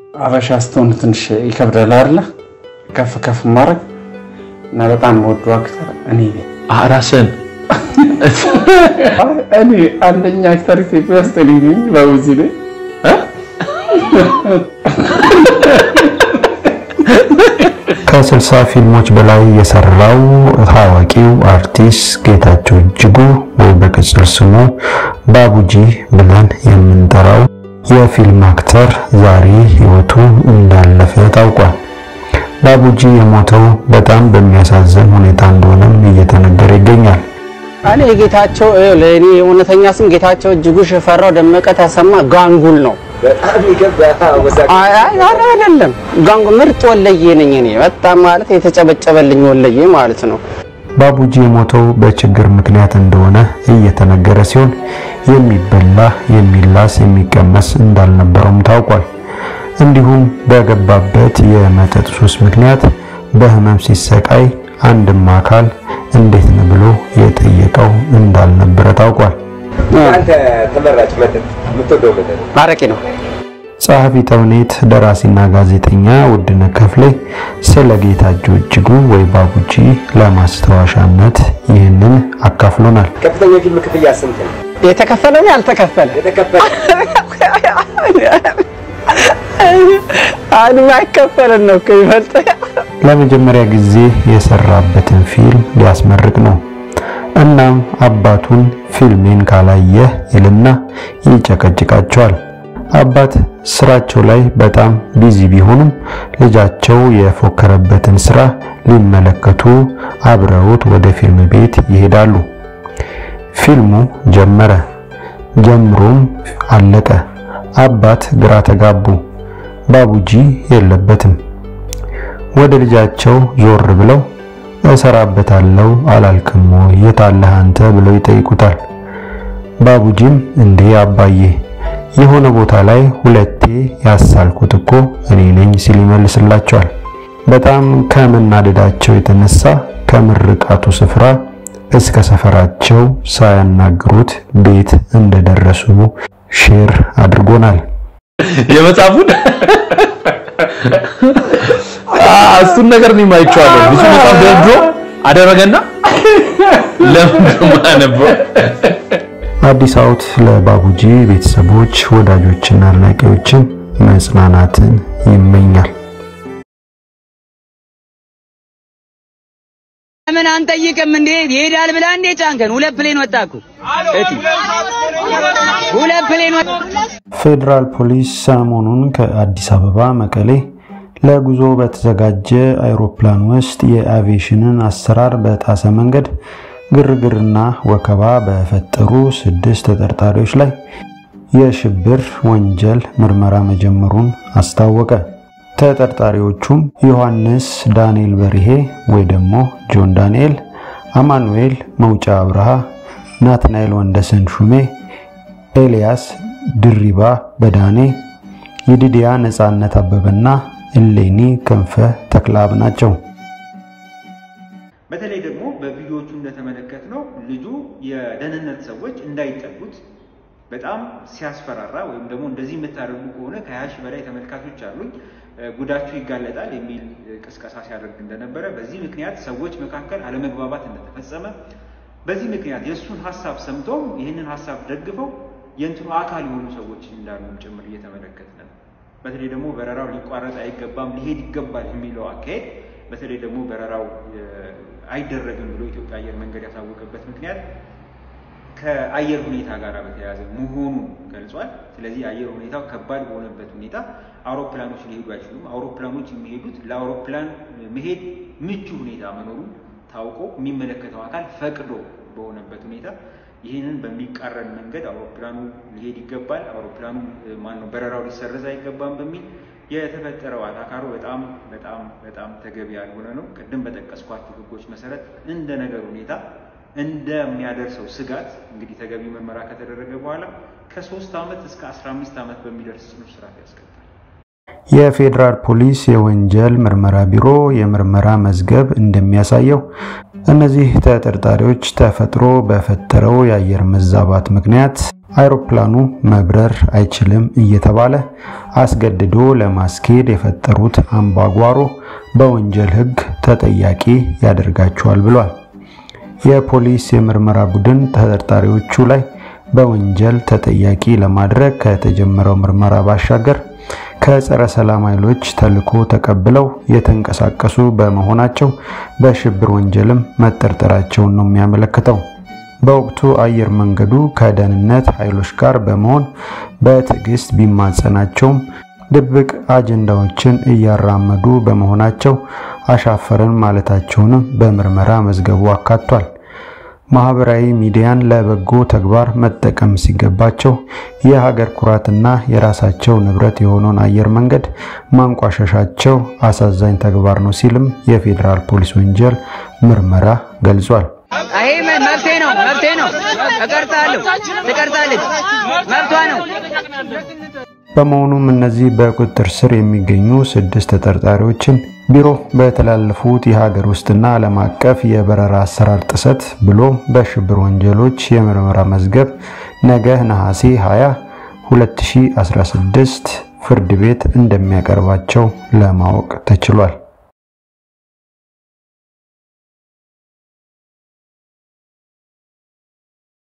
አበሻ ስትሆን ትንሽ ይከብዳል አይደለ? ከፍ ከፍ ማድረግ እና በጣም ወዱ አክተር እኔ ነኝ። ራስን እኔ አንደኛ አክተር ኢትዮጵያ ውስጥ እኔ ነኝ። ባቡዚ ነኝ። ከስልሳ ፊልሞች በላይ የሰራው ታዋቂው አርቲስት ጌታቸው እጅጉ ወይ በቅጽል ስሙ ባቡጂ ብለን የምንጠራው የፊልም አክተር ዛሬ ሕይወቱ እንዳለፈ ታውቋል። ባቡጂ የሞተው በጣም በሚያሳዝን ሁኔታ እንደሆነም እየተነገረ ይገኛል። እኔ ጌታቸው ለእኔ እውነተኛ ስም ጌታቸው እጅጉ ሽፈራው ደመቀ ተሰማ ጋንጉል ነው። በጣም ይገባ አይ አይ ኧረ አይደለም፣ ጋንጉ ምርጥ ወለዬ ነኝ እኔ በጣም ማለት የተጨበጨበልኝ ወለዬ ማለት ነው። ባቡጂ የሞተው በችግር ምክንያት እንደሆነ እየተነገረ ሲሆን የሚበላ የሚላስ የሚቀመስ እንዳልነበረውም ታውቋል። እንዲሁም በገባበት የመጠጥ ሱስ ምክንያት በህመም ሲሰቃይ አንድም አካል እንዴት ነው ብሎ የጠየቀው እንዳልነበረ ታውቋል። አንተ ተመራጭ መጠጥ የምትወደው መጠጥ አረቄ ነው። ጸሐፊ ተውኔት ደራሲና ጋዜጠኛ ውድነህ ክፍሌ ስለ ጌታቸው እጅጉ ወይ ባቡጂ ለማስታወሻነት ይህንን አካፍሎናል። ከፍተኛ ፊልም ክፍያ ስንት ነው? የተከፈለ ነው ያልተከፈለ የተከፈለ አሁን አይከፈለን ነው እኮ ይበልጥ ለመጀመሪያ ጊዜ የሰራበትን ፊልም ሊያስመርቅ ነው። እናም አባቱን ፊልሜን ካላየህ ይልና ይጨቀጭቃቸዋል። አባት ስራቸው ላይ በጣም ቢዚ ቢሆኑም ልጃቸው የፎከረበትን ስራ ሊመለከቱ አብረውት ወደ ፊልም ቤት ይሄዳሉ። ፊልሙ ጀመረ። ጀምሮም አለቀ። አባት ግራ ተጋቡ። ባቡጂ የለበትም። ወደ ልጃቸው ዞር ብለው እሰራበታለሁ አላልክም ወይ? የት አለህ አንተ ብለው ይጠይቁታል። ባቡጂም እንዴ አባዬ የሆነ ቦታ ላይ ሁለቴ ያሳልኩት እኮ እኔ ነኝ ሲል ይመልስላቸዋል። በጣም ከመናደዳቸው የተነሳ ከምርቃቱ ስፍራ እስከ ሰፈራቸው ሳያናግሩት ቤት እንደደረሱ ሼር አድርጎናል። የመጽሐፉን እሱን ነገር እኔም አይቼዋለሁ። ብዙ መጽሐፍ ደርድሮ አደረገና ለምን ማነበው አዲስ አውት ለባቡጂ ቤተሰቦች፣ ወዳጆችና አድናቂዎችን መጽናናትን ይመኛል። ለምን አንጠይቅም እንዴ? ይሄዳል ብላ እንዴ ጫንከን? ሁለት ፕሌን ወጣኩ እቲ ሁለት ፕሌን ወጣ ፌዴራል ፖሊስ ሰሞኑን ከአዲስ አበባ መቀሌ ለጉዞ በተዘጋጀ አይሮፕላን ውስጥ የአቪዬሽንን አሰራር በጣሰ መንገድ ግርግርና ወከባ በፈጠሩ ስድስት ተጠርጣሪዎች ላይ የሽብር ወንጀል ምርመራ መጀመሩን አስታወቀ። ተጠርጣሪዎቹም ዮሐንስ ዳንኤል በርሄ ወይ ደግሞ ጆን ዳንኤል፣ አማኑኤል መውጫ አብርሃ፣ ናትናኤል ወንደሰን ሹሜ፣ ኤልያስ ድሪባ በዳኔ፣ የዲዲያ ነጻነት አበበና እሌኒ ክንፈ ተክላብ ናቸው። በተለይ ደግሞ በቪዲዮዎቹ እንደተመለከትነው ልጁ የደህንነት ሰዎች እንዳይጠጉት በጣም ሲያስፈራራ ወይም ደግሞ እንደዚህ የምታደርጉ ከሆነ ከሀያ ሺህ በላይ ተመልካቾች አሉኝ ጉዳችሁ ይጋለጣል የሚል ቅስቀሳ ሲያደርግ እንደነበረ፣ በዚህ ምክንያት ሰዎች መካከል አለመግባባት እንደተፈጸመ፣ በዚህ ምክንያት የእሱን ሀሳብ ሰምተው ይህንን ሀሳብ ደግፈው የእንትኑ አካል የሆኑ ሰዎች እንዳሉም ጭምር እየተመለከትን ነው። በተለይ ደግሞ በረራው ሊቋረጥ አይገባም ሊሄድ ይገባል የሚለው አካሄድ በተለይ ደግሞ በረራው አይደረግም ብሎ ኢትዮጵያ አየር መንገድ ያሳወቀበት ምክንያት ከአየር ሁኔታ ጋር በተያያዘ መሆኑን ገልጿል። ስለዚህ አየር ሁኔታው ከባድ በሆነበት ሁኔታ አውሮፕላኖች ሊሄዱ አይችሉም። አውሮፕላኖች የሚሄዱት ለአውሮፕላን መሄድ ምቹ ሁኔታ መኖሩን ታውቆ የሚመለከተው አካል ፈቅዶ በሆነበት ሁኔታ ይህንን በሚቃረን መንገድ አውሮፕላኑ ሊሄድ ይገባል፣ አውሮፕላኑ ማነው በረራው ሊሰረዝ አይገባም በሚል የተፈጠረው አታካሮ በጣም በጣም በጣም ተገቢ ያልሆነ ነው። ቅድም በጠቀስኳቸው ሕጎች መሰረት እንደ ነገር ሁኔታ እንደሚያደርሰው ስጋት እንግዲህ ተገቢ ምርመራ ከተደረገ በኋላ ከሶስት ዓመት እስከ አስራ አምስት ዓመት በሚደርስ ጽኑ እስራት ያስቀጣል። የፌዴራል ፖሊስ የወንጀል ምርመራ ቢሮ የምርመራ መዝገብ እንደሚያሳየው እነዚህ ተጠርጣሪዎች ተፈጥሮ በፈጠረው የአየር መዛባት ምክንያት አይሮፕላኑ መብረር አይችልም እየተባለ አስገድዶ ለማስኬድ የፈጠሩት አምባጓሮ በወንጀል ሕግ ተጠያቂ ያደርጋቸዋል ብሏል። የፖሊስ የምርመራ ቡድን ተጠርጣሪዎቹ ላይ በወንጀል ተጠያቂ ለማድረግ ከተጀመረው ምርመራ ባሻገር ከጸረ ሰላም ኃይሎች ተልዕኮ ተቀብለው የተንቀሳቀሱ በመሆናቸው በሽብር ወንጀልም መጠርጠራቸውን ነው የሚያመለክተው። በወቅቱ አየር መንገዱ ከደህንነት ኃይሎች ጋር በመሆን በትዕግስት ቢማጸናቸውም ድብቅ አጀንዳዎችን እያራመዱ በመሆናቸው አሻፈረን ማለታቸውንም በምርመራ መዝገቡ አካቷል። ማህበራዊ ሚዲያን ለበጎ ተግባር መጠቀም ሲገባቸው የሀገር ኩራትና የራሳቸው ንብረት የሆነውን አየር መንገድ ማንቋሸሻቸው አሳዛኝ ተግባር ነው ሲልም የፌዴራል ፖሊስ ወንጀል ምርመራ ገልጿል። ይሄ መብቴ ነው፣ መብቴ ነው። እቀርጻለሁ፣ ትቀርጻለች፣ መብቷ ነው። በመሆኑም እነዚህ በቁጥጥር ስር የሚገኙ ስድስት ተጠርጣሪዎችን ቢሮ በተላለፉት የሀገር ውስጥና ዓለም አቀፍ የበረራ አሰራር ጥሰት ብሎም በሽብር ወንጀሎች የምርመራ መዝገብ ነገ ነሐሴ 20 2016 ፍርድ ቤት እንደሚያቀርባቸው ለማወቅ ተችሏል።